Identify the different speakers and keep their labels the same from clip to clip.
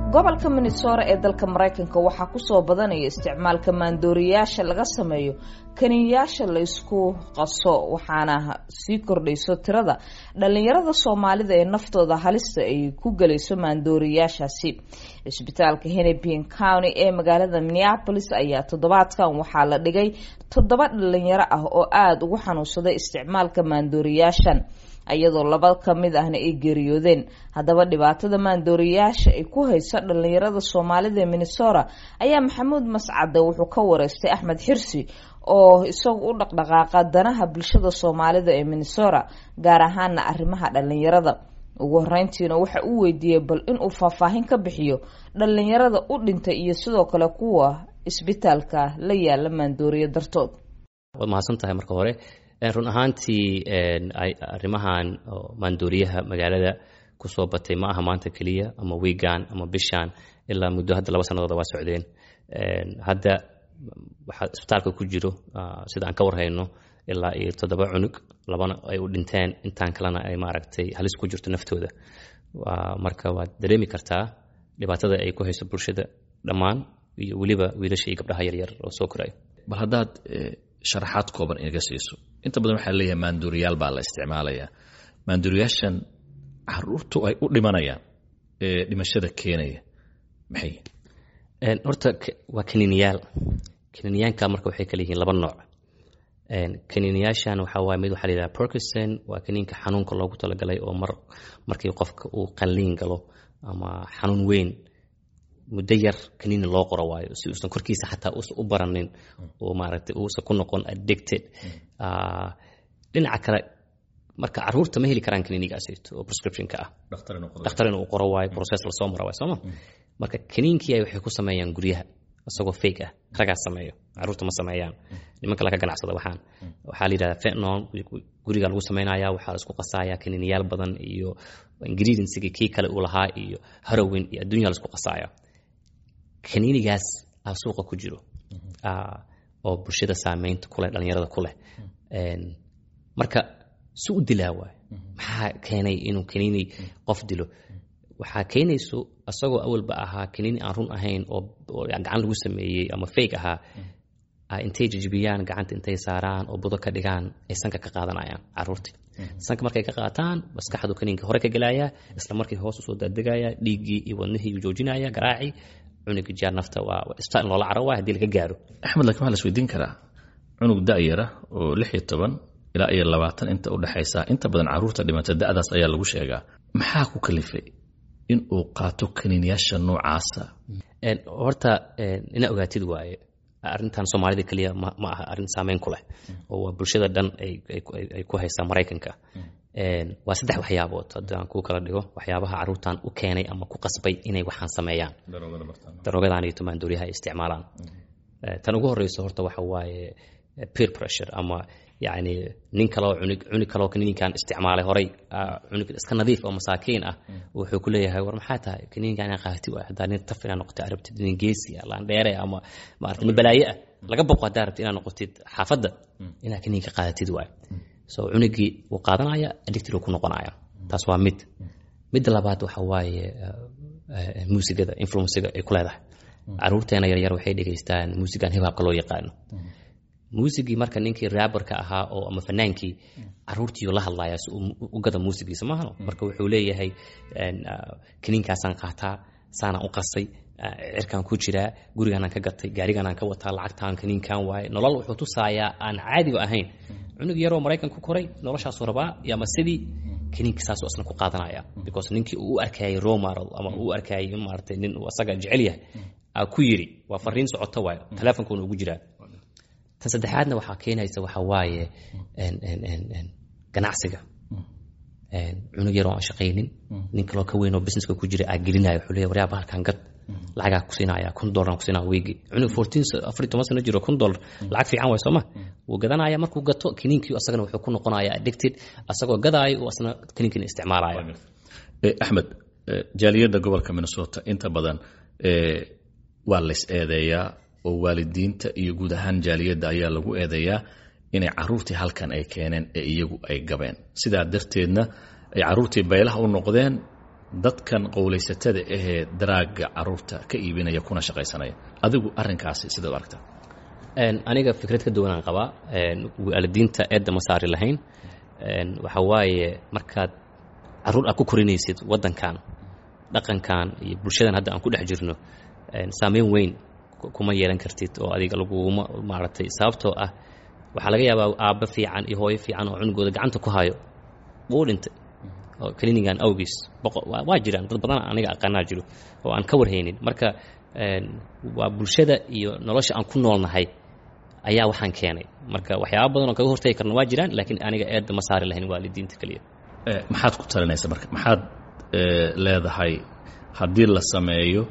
Speaker 1: gobolka minnesota ee dalka maraykanka waxaa kusoo badanaya isticmaalka maandooriyayaasha laga sameeyo kaniyayaasha la isku qaso waxaana sii kordhayso tirada dhalinyarada soomaalida ee naftooda halista ay ku gelayso maandooriyayaashaasi cisbitaalka hennepin county ee magaalada minneapolis ayaa toddobaadkan waxaa la dhigay toddoba dhalinyaro ah oo aada ugu xanuunsaday isticmaalka maandooriyaashan iyadoo laba ka mid ahna ay geeriyoodeen haddaba dhibaatada maandooriyayaasha ay ku hayso dhalinyarada soomaalida ee minnesota ayaa maxamuud mascade wuxuu ka wareystay axmed xirsi oo isagu u dhaqdhaqaaqa danaha bulshada soomaalida ee minnesota gaar ahaana arrimaha dhalinyarada ugu horeyntiina waxa uu weydiiyey bal inuu faahfaahin ka bixiyo dhalinyarada u dhintay iyo sidoo kale kuwa isbitaalka la yaala maandooriya dartood
Speaker 2: waad mahadsan tahay marka hore run ahaantii arrimahan maandooriyaha magaalada kusoo batay ma aha maanta keliya ama wiigan ama bishan ilaa muddo hadda laba sanadooda waa socdeen hadda waxaa isbitaalka ku jiro sida aan ka warhayno ilaa iyo toddoba cunug labana ay u dhinteen intaan kalena ay maaragtay halis ku jirto naftooda marka waad dareemi kartaa dhibaatada ay ku hayso bulshada dhammaan iyo weliba wiilasha iyo gabdhaha yaryar oo soo koraya
Speaker 3: bal haddaad sharaxaad kooban inaga siiso inta badan waxaa leeyahay maanduuriyaal baa la isticmaalayaa maanduuriyaashan caruurtu ay u dhimanayaan ee dhimashada keenaya maxay
Speaker 2: horta waa kaniiniyaal kaniiniyaanka marka waxay kala yihiin laba nooc kaniiniyaashan waxaa waay mid waxaa la yidhaha perkison waa kaniinka xanuunka loogu talagalay oo mar markii qofka uu qalliin galo ama xanuun weyn muddo yar kaniini loo qoro waayo si uusan korkiisa xataa uusan u baranin oo maaragtay uusan ku noqon addicted dhinaca kale marka caruurta ma heli karaan kaniinigaasayto oo prescriptionka ah dhakhtar inuu qoro waayo process lasoo mara waayo sooma marka kaniinkii ay waxay ku sameeyaan guryaha isagoo fake ah ragaa sameeyo caruurta ma sameeyaan nimanka laga ganacsada waxaan waxaa la yidhahdaa fentnon guriga lagu sameynaya waxaa la isku qasaaya kaniiniyaal badan iyo ingredientsiga kii kale uu lahaa iyo harowin iyo adduunya la isku qasaaya kaniinigaas aa suuqa ku jiro oo bulshada saameynta kuleh dhalinyarada ku leh marka si u dilaa waay maxaa keenay inuu kaniini qof dilo waxaa keenayso isagoo awalba ahaa kaniini aan run ahayn oo gacan lagu sameeyey ama fake ahaa intay jijibiyaan gacanta intay saaraan oo budo ka dhigaan ay sanka ka qaadanayaan caruurtii sanka markay ka qaataan maskaxdu kaniinka hore ka gelaya isla markii hoos usoo daadegaya dhiiggii iyo wadnihii uu joojinaya garaacii cunuga jaar nafta waa isbitaal in loola caro waa haddii laga gaaro
Speaker 3: axmed laakiin waxaa la isweydiin karaa cunug da'yara oo lix iyo toban ilaa iyo labaatan inta u dhexaysa inta badan caruurta dhimata da'daas ayaa lagu sheegaa maxaa ku kalifay in uu qaato kaniiniyaasha noocaasa
Speaker 2: horta ina ogaatid waaye arrintan soomaalida keliya ma aha arrin saameyn ku leh oo waa bulshada dhan ay ku haysaa maraykanka waa saddex waxyaabood haddaan kuu kala dhigo waxyaabaha caruurtan u keenay ama ku qasbay inay waxaan sameeyaan daroogadan iyo tumaandooriyaha ay isticmaalaan tan ugu horeyso horta waxa waaye peer pressure ama yacni nin kaleo cunug cunug kaleo kaniinkan isticmaalay horay cunug iska nadiif oo masaakiin ah wuxuu ku leeyahay war maxaa tahay kaniinkan inaan qaati waay haddaa nin taf inaad noqotid arabtid nin geesi ah laandheere ama maarata nin balaaye ah laga boqo haddaa rabtid inaad noqotid xaafadda inaad kaniinka qaadatid waay so cunugii wuu qaadanaya addicted uu ku noqonaya taas waa mid midda labaad waxa waaye muusigada influenciga ay ku leedahay caruurteena yaryar waxay dhegaystaan muusigan hibaabka loo yaqaano muusigii marka ninkii raabarka ahaa oo ama fanaankii caruurtiiu la hadlaya si u gada muusigiisa maahano marka wuxuu leeyahay kaniinkaasaan qaataa saanaan u qasay cirkaan ku jiraa gurigaanaan ka gatay gaarigaanaan ka wataa lacagtaan kaniinkan waaye nolol wuxuu tusaayaa aan caadiba ahayn cunug yaroo maraykan ku koray noloshaasuu rabaa ama sidii kaniinka saasuu asna ku qaadanaya because ninkii uu u arkayay romaro ama uu u arkayay in maaratay nin uu asaga jecel yahay aa ku yiri waa fariin socoto waayo teleefonkuuna ugu jiraa tan saddexaadna waxaa keenaysa waxaa waaye ganacsiga cunug yaroo aan shaqaynin nin kaloo ka weyn oo businesska ku jira aa gelinaya wuxuu leeyahay waryaaba halkan gad lacagaa ku siinaya kun dollar ku siinaya weegi cunug fourteen afar iyo toban sano jiro kun dollar lacag fiican waay sooma wuu gadanaya markuu gato kaniinkii asagana wuxuu ku noqonaya addicted asagoo gadaayo uu asna kaniinkiina isticmaalaya
Speaker 3: axmed jaaliyadda gobolka minnesota inta badan waa lays eedeeyaa oo waalidiinta iyo guud ahaan jaaliyadda ayaa lagu eedeeyaa inay caruurtii halkan ay keeneen ee iyagu ay gabeen sidaa darteedna ay caruurtii baylaha u noqdeen dadkan qowlaysatada ahee daraaga caruurta ka iibinaya kuna shaqaysanaya adigu arrinkaasi sidaad u aragtaa
Speaker 2: aniga fikrad ka duwanaan qabaa waalidiinta eedda ma saari lahayn waxa waaye markaad caruur aad ku korinaysid waddankan dhaqankan iyo bulshadan hadda aan ku dhex jirno saameyn weyn kuma yeelan kartid oo adiga laguma maaragtay sababtoo ah waxaa laga yaabaa aabbo fiican iyo hooyo fiican oo cunugooda gacanta ku hayo wuu dhintay oo clinigan awgiis waa jiraan dad badan aniga aqaanaa jiro oo aan ka warhaynin marka waa bulshada iyo nolosha aan ku noolnahay ayaa waxaan keenay marka waxyaaba badan oo kaga hortagi karna waa jiraan laakiin aniga eedda ma saari lahayn waalidiinta keliya
Speaker 3: maxaad ku talinaysa marka maxaad leedahay haddii la sameeyo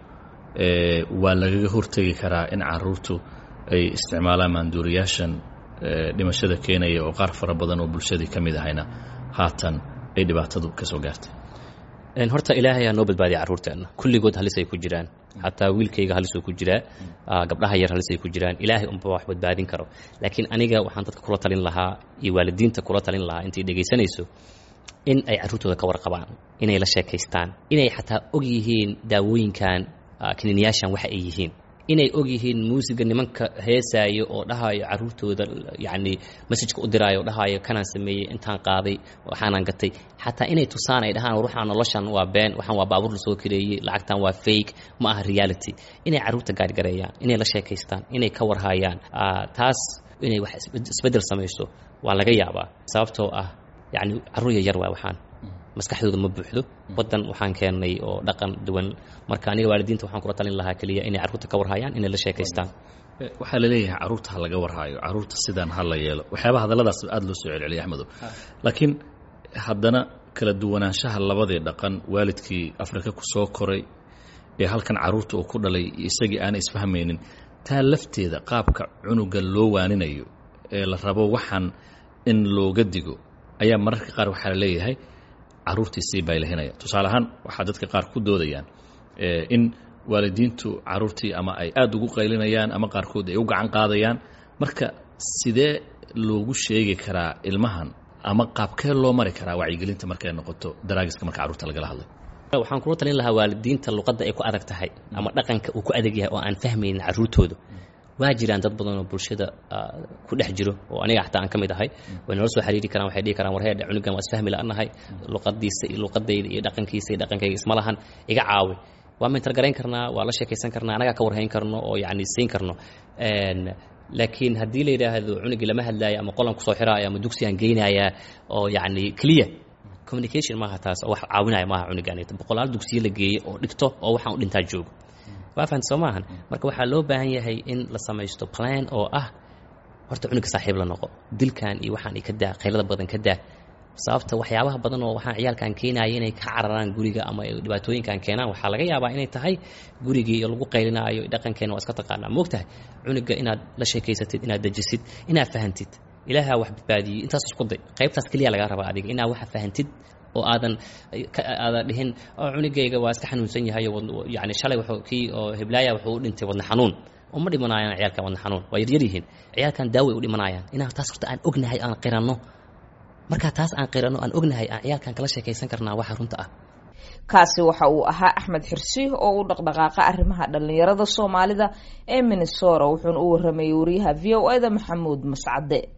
Speaker 3: waa lagaga hortegi karaa in caruurtu ay isticmaalaan maanduuriyaashan dhimashada keenaya oo qaar fara badan oo bulshadii ka mid ahayna haatan ay dhibaatadu ka soo gaartay
Speaker 2: horta ilaahay aa noo badbaadiya carruurteenna kulligood halis ay ku jiraan xataa wiilkayga halisuu ku jiraa gabdhaha yar halis ay ku jiraan ilaahay unba wax badbaadin karo laakiin aniga waxaan dadka kula talin lahaa iyo waalidiinta kula talin lahaa intay dhegaysanayso in ay carruurtooda ka warqabaan inay la sheekaystaan inay xataa og yihiin daawooyinkan kiniiniyaashan waxa ay yihiin inay og yihiin muusiga nimanka heesaayo oo dhahayo caruurtooda yacni masajka u diraayo oo dhahayo kanaan sameeyey intaan qaaday waxaanaan gatay xataa inay tusaan ay dhahaan ruuxaan noloshan waa been waxaan waa baabuur la soo kareeyey lacagtan waa fake ma aha reality inay carruurta gaargareeyaan inay la sheekaystaan inay ka warhayaan taas inay wax isbeddel samayso waa laga yaabaa sababtoo ah yacni carruur yaryar waa waxaan maskaxdooda ma buuxdo waddan waxaan keennay oo dhaqan duwan marka aniga waalidiinta waxaan kula talin lahaa keliya inay carruurta ka warhayaan inay la sheekaystaan
Speaker 3: waxaa la leeyahay carruurta ha laga warhaayo carruurta sidaan ha la yeelo waxyaaba hadalladaas aada loo soo celceliyay axmedow laakiin haddana kala duwanaanshaha labadii dhaqan waalidkii afrika ku soo koray ee halkan carruurta uu ku dhalay isagii aanay isfahmaynin taa lafteeda qaabka cunuga loo waaninayo ee la rabo waxaan in looga digo ayaa mararka qaar waxaa la leeyahay carruurtii sii baylahinaya tusaale ahaan waxaa dadka qaar ku doodayaan in waalidiintu carruurtii ama ay aada ugu qaylinayaan ama qaarkood ay u gacan qaadayaan marka sidee loogu sheegi karaa ilmahan ama qaabkee loo mari karaa wacyigelinta markay noqoto daraagiska marka carruurta lagala hadlay
Speaker 2: waxaan kula talin lahaa waalidiinta luqadda ay ku adag tahay ama dhaqanka uu ku adag yahay oo aan fahmaynin carruurtooda waa jiraan dad badan oo bulshada ku dhex jiro oo aniga xataa aan ka mid ahay way nala soo xiriiri karaan waxay dhihi karaan war heedhe cunugan waa isfahmi la'anahay luqadiisa iyo luqadayda iyo dhaqankiisa iyo dhaqankayga isma lahan iga caawi waa mentargarayn karnaa waa la sheekaysan karnaa anagaa ka warhayn karno oo yacni siin karno laakiin haddii la yidhaahdo cunugii lama hadlaayo ama qolan kusoo xiraayo ama dugsigaan geynayaa oo yacni clear communication maaha taas oo wax caawinaya maaha cunugaan boqolaal dugsiyo la geeyey oo dhigto oo waxaan u dhintaa joogo waa fahamta soo maahan marka waxaa loo baahan yahay in la samaysto plan oo ah horta cunuga saaxiib la noqo dilkan iyo waxaan ka daa qaylada badan ka daa sababta waxyaabaha badan oo waxaan ciyaalkan keenaya inay ka cararaan guriga ama dhibaatooyinkan keenaan waxaa laga yaabaa inay tahay gurigii lagu qaylinaayo dhaqankeena waa iska taqaanaa moogtahay cunuga inaad la sheekaysatid inaad dejisid inaad fahantid ilaahaa wax badbaadiyey intaas isku day qaybtaas keliya lagaa rabaa adiga inaad waxa fahantid oo aadan aadan dhihin cunugayga waa iska xanuunsan yahay yani shalay wuxuu kii oo heblaaya wuxuu u dhintay wadna xanuun uma dhimanayaan ciyaalkan wadna xanuun waa yaryar yihiin ciyaalkan daaway u dhimanayaan inaan taas horta aan ognahay aan qiranno markaa taas aan qiranno aan ognahay aan ciyaalkan kala sheekaysan karnaa waxa runta ah
Speaker 1: kaasi waxa uu ahaa axmed xirsi oo u dhaqdhaqaaqa arrimaha dhallinyarada soomaalida ee minnesota wuxuuna u waramayay wariyaha v o e da maxamuud mascade